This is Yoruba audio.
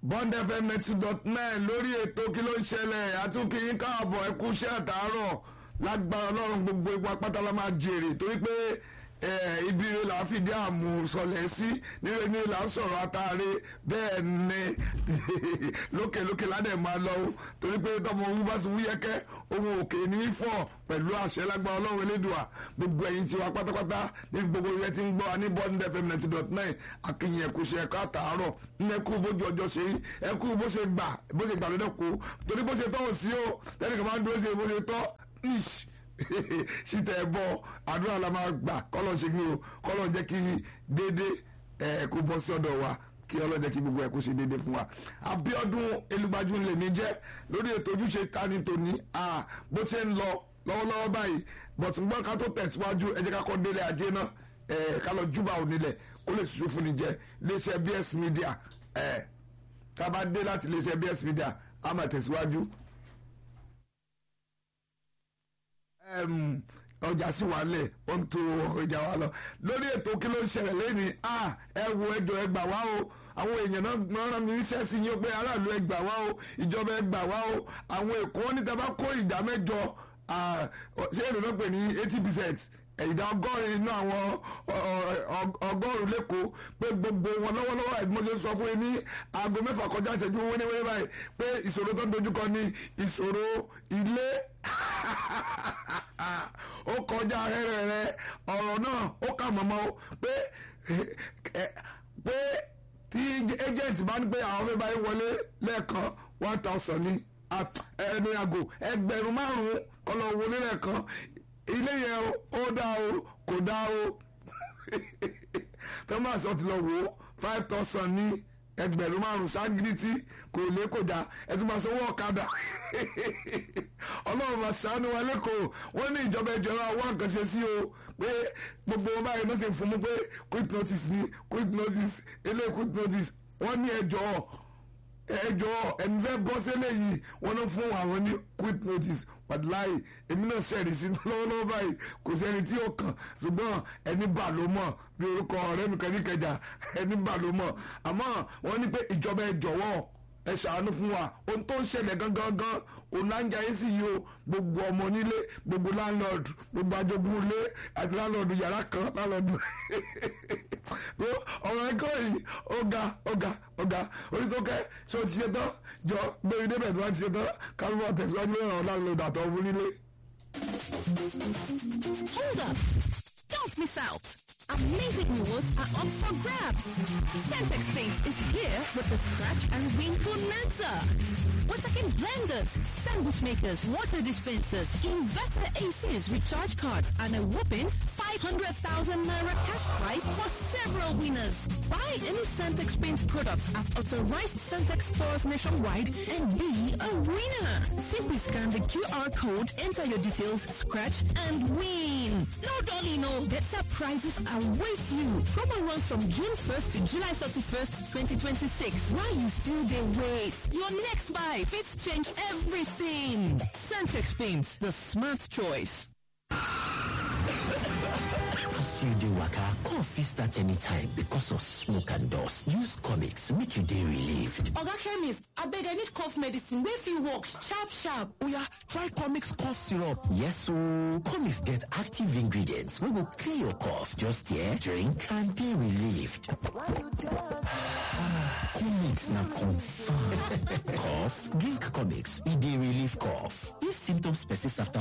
bond fm ninety dot nine lórí ètò kí ló ń ṣẹlẹ̀ àtúnkì yín káàbọ̀ ẹ kú iṣẹ́ àtàárọ̀ lágbára ọlọ́run gbogbo ipa pátá la máa jèrè torí pé ibi rẹ là á fìdí àmú sọlẹ̀ sí nílé ní là ń sọ̀rọ̀ àtàrí bẹ́ẹ̀ ni lókè lókè ládẹ̀ máa lọ o torí pé tọmọ owó bá ti wúyẹ́kẹ́ ohun òkè ní í fọ̀ pẹ̀lú àṣẹ lágbára ọlọ́run elédùà gbogbo ẹ̀yin tiwa pátápátá ní gbogbo iye tí ń gbọ́ wa ní bond fm ninety dot nine akínyìn ẹ̀kú ṣe ẹ̀kọ́ àtàárọ̀ ní ẹ̀kú bójú ọjọ́ ṣe rí ẹ̀kú bó ṣe gbà bó ṣe gbà lọ́dọ̀ kú torí bó ṣe tọ́ ò sí o tẹ́lifíkà máa ń dúró ṣe bó ṣe tọ́ níṣ síta ẹ bọ àdúrà la máa gbà kọ́lọ̀ ṣe ní o kọ́lọ̀ jẹ́ kí déédé ẹ̀ kó bọ́ sí ọ̀dọ̀ wa kí ọlọ́jẹ́ kí gbogbo ẹ̀ kó ṣe déédé fún wa. Abíọ́dún Elúgbájú lè mí jẹ́ lórí ètò ojúṣe tani tòní bó ṣe ń lọ lọ́wọ́lọ́wọ́ báyìí bọ̀túngbọ́n ká tó tẹ̀síwájú ẹ jẹ́ ká kọ́ délé ajé náà ká lọ júbà onílẹ̀ kó lè ṣoṣo fún ni jẹ́ iléeṣẹ́ BS Media ká bá dé láti iléeṣẹ́ BS Media á máa tẹ̀síwájú ọjà sí wa lẹ̀ ó ń to ọjà wa lọ lórí ètò kí ló ń ṣẹlẹ̀ lẹ́ni ẹ wo ẹjọ́ ẹ gbà wá o àwọn èèyàn náà rán mi níṣẹ́ sí yín pé aráàlú ẹ gbà wá o ìjọba ẹ gbà wá o àwọn èkó níta bá kó ìdá mẹ́jọ ṣé èrò náà pè ní eighty percent ìdá ọgọ́rin inú àwọn ọgọ́rùn lẹ́kọ̀ọ́ pé gbogbo wọn lọ́wọ́lọ́wọ́ àìbí mo ṣe sọ fún yín ní aago mẹ́fà kọjá ìṣẹ́jú wẹ́nẹ́wẹ́nẹ́ báyìí pé ìṣòro tó ń dojúkọ ní ìṣòro ilé ó kọjá rẹ́rẹ́rẹ́ ọ̀rọ̀ náà ó kà mọ́mọ́ o pé pé tí agent bá ní pé àwọn fẹ́ báyìí wọlé lẹ́ẹ̀kan one thousand ní ẹnu àgò ẹgbẹ̀rún márùn-ún kọlọ̀ wọlé lẹ́ẹ̀kan ilé yẹn ó dá o kò dá o thomas ọtí lọ wò ó five thousand ní ẹgbẹ̀rún márùn ságírítì kò lè kò dá ẹtù máa sanwó ọ̀kadà ọlọ́run máa ṣàánú wa lẹ́kọ̀ọ́ wọ́n ní ìjọba ìjọba wá nǹkan ṣe sí o pé gbogbo wọn báyìí ló ṣe fún mi pé quick notice ni quick notice ilé quick notice wọ́n ní ẹjọ́ ẹjọ́ ẹni fẹ́ bọ́ sílẹ̀ yìí wọ́n ló fún àwọn ní quick notice wàdúláyì èmi náà ṣẹ̀rí sí lọ́wọ́lọ́wọ́ báyìí kò sẹ́ni tí ó kàn ṣùgbọ́n ẹni bà ló mọ̀ bí orúkọ ọ̀rẹ́ mi kan ní kẹjà ẹni bà ló mọ̀ àmọ́ wọ́n ní pé ìjọba ẹ jọ̀wọ́ ẹ ṣàánú fún wa ohun tó ń ṣẹlẹ̀ gangan gan onáńjà yìí sì yìí o gbogbo ọmọ nílé gbogbo landlord gbogbo ajogun ilé àti landlord yàrá kan landlord ọ̀rọ̀ ẹ̀kọ́ yìí ọ̀gá ọ̀gá ọ̀gá onítọ́kẹ́ ṣé o ti ṣe tán jọ gbẹ̀rù débẹ̀ tí wọ́n ti ṣe tán kálíwọ̀ tẹ̀síwájú lórí ọ̀rọ̀ landlord àtọ̀ ọ̀bùn nílé. Hold up! Don't miss out! Amazing rewards are up for grabs. Centex Paint is here with the Scratch and Win Bonanza. Waterkin blenders, sandwich makers, water dispensers, inverter ACs, recharge cards, and a whopping 500,000 Naira cash prize for several winners. Buy any Centex Paint product at authorized Centex stores nationwide and be a winner. Simply scan the QR code, enter your details, scratch, and win. No dolly, no. Better prizes await you. Promo runs from June 1st to July 31st, 2026. While you still dey wait, your next buy fits change everything. Centex Paints, the smart choice. As you dey waka, cough fit start anytime because of smoke and dust. Use comics make you dey relieved. Oga chemist, abeg I need cough medicine wey fit work sharp sharp. Oya, try comics cough syrup. Yes ooo, comics get active ingredients wey go clear your cough. Just here, drink and dey relieved. comics na confirm. cough? Drink comics, e dey relieve cough. If symptoms persist after